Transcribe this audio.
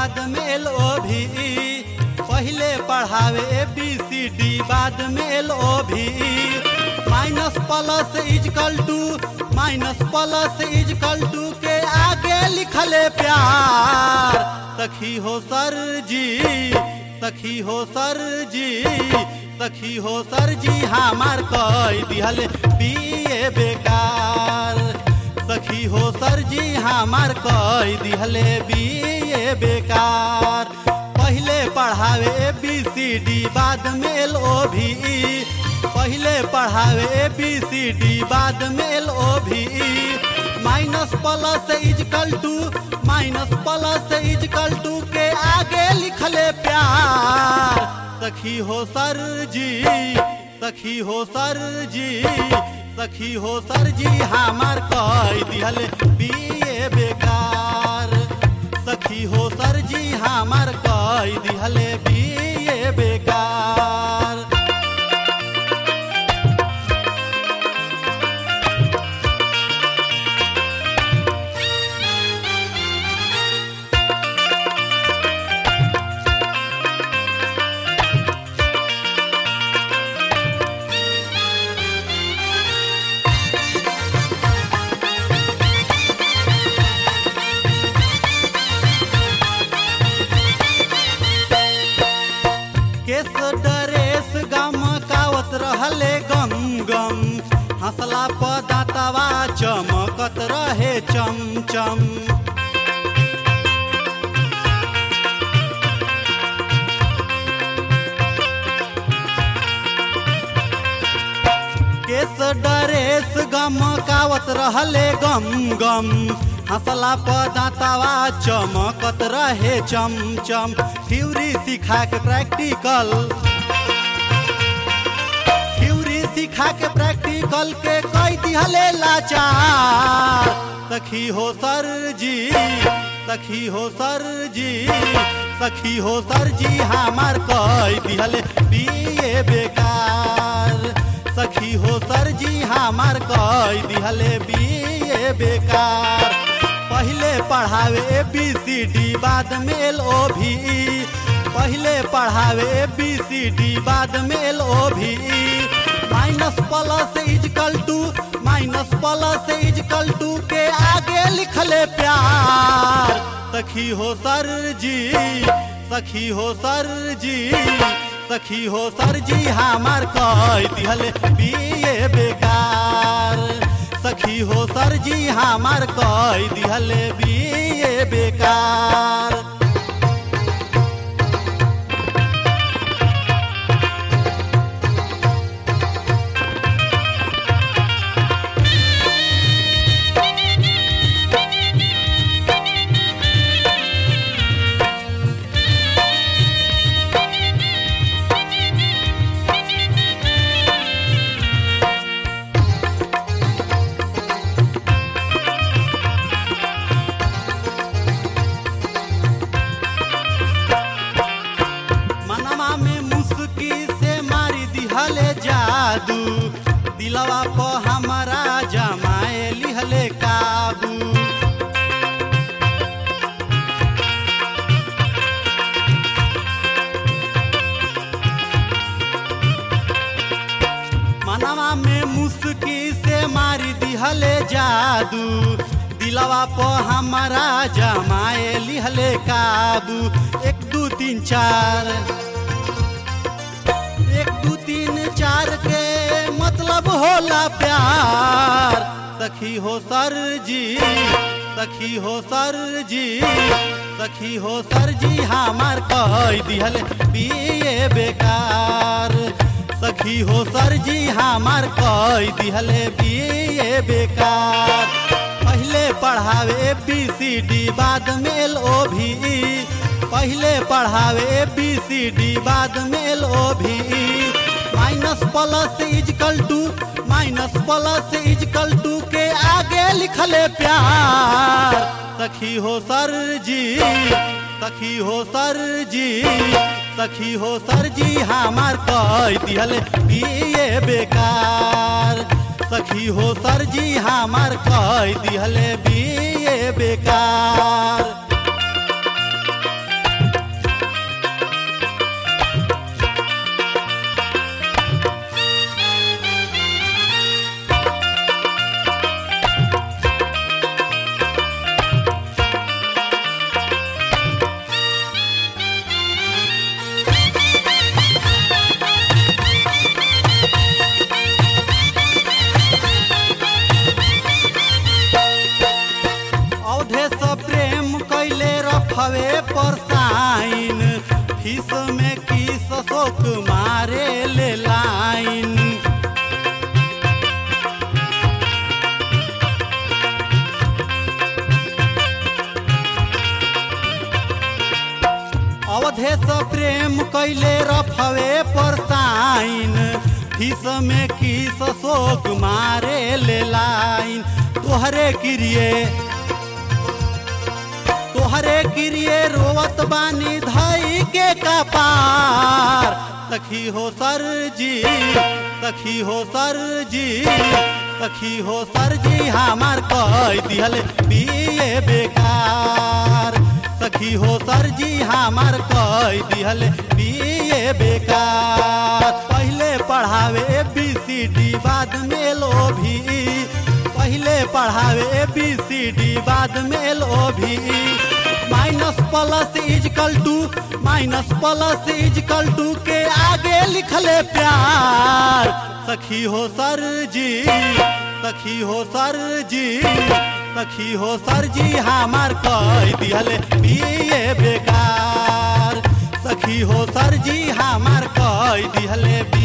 बाद में L O भी पहले पढ़ावे ए बी सी डी बाद में एल ओ भी minus plus equal two minus plus equal two के आगे लिखले प्यार सखी हो सर जी सखी हो सर जी सखी हो सर जी हमार कई दिहल पिए बेकार सखी हो सर जी हमार कई दिहले बिए बेकार पहले पढ़ावे ए बी सी डी बाद में एल ओ भी पहले पढ़ावे ए बी सी डी बाद में एल ओ भी minus plus equal two minus plus equal two के आगे लिखले प्यार सखी हो सर जी सखी हो सर जी सखी हो सर जी हमार कई दिहल बिए बेकार सखी हो सर जी हमार कई दिहल बिए बेकार केस डरेस गम कावत रहले गम गम हंसला पदातवा चमकत रहे चम चम केस डरेस गम कावत रहले गम गम हंसला पदातवा चमकत रहे चम चम थ्योरी सिखा के प्रैक्टिकल थ्योरी सिखा के प्रैक्टिकल के कई दिहले लाचार सखी हो सर जी सखी हो सर जी सखी हो सर जी हमार कई दिहले बिए बेकार सखी हो सर जी हमार कई दिहले बिए बेकार पहले पढ़ावे ए बी सी डी बाद में एल ओ भी पहले पढ़ावे ए बी सी डी बाद में एल ओ भी minus plus equal two minus plus equal two के आगे लिखले प्यार सखी हो सर जी सखी हो सर जी सखी हो सर जी हमार कई दिहल बिए बेकार सखी हो सर जी हमार कई दिहल बिए बेकार मनवा में मुस्की से मारी दिहले जादू दिलवा प हमारा जमाए लिहले काबू मनवा में मुस्की से मारी दिहले जादू दिलवा प हमारा जमाए लिहले काबू एक दू तीन चार एक दू तीन चार के मतलब होला प्यार सखी हो सर जी सखी हो सर जी सखी हो सर जी हमार कई दिहल बिए बेकार सखी हो सर जी हमार कई दिहल बिए बेकार पहले पढ़ावे बी सी डी बाद में एल ओ भी पहले पढ़ावे बी सी डी बाद में एल ओ भी minus plus equal two minus plus equal two के आगे लिखले प्यार सखी हो सर जी सखी हो सर जी सखी हो सर जी हमार कई दिहल बिए बेकार सखी हो सर जी हमार कई दिहल बिए बेकार रफवे पर साइन फीस में किस शोक मारे ले लाइन अवधेश प्रेम कैले रफवे पर साइन फीस में किस शोक मारे ले लाइन तोहरे किरिए तोहरे किरिए रोवत बानी धई के कपार सखी हो सर जी सखी हो सर जी सखी हो सर जी हमार कह दिहल पिए बेकार सखी हो सर जी हमार कह दिहल पिए बेकार पहले पढ़ावे बी सी डी बाद में लो भी पहले पढ़ावे बी सी डी बाद में लो भी minus plus equal two minus plus equal two के आगे लिखले प्यार सखी हो सर जी सखी हो सर जी सखी हो सर जी हमार कह दिहले पिए बेकार सखी हो सर जी हमार कह दिहले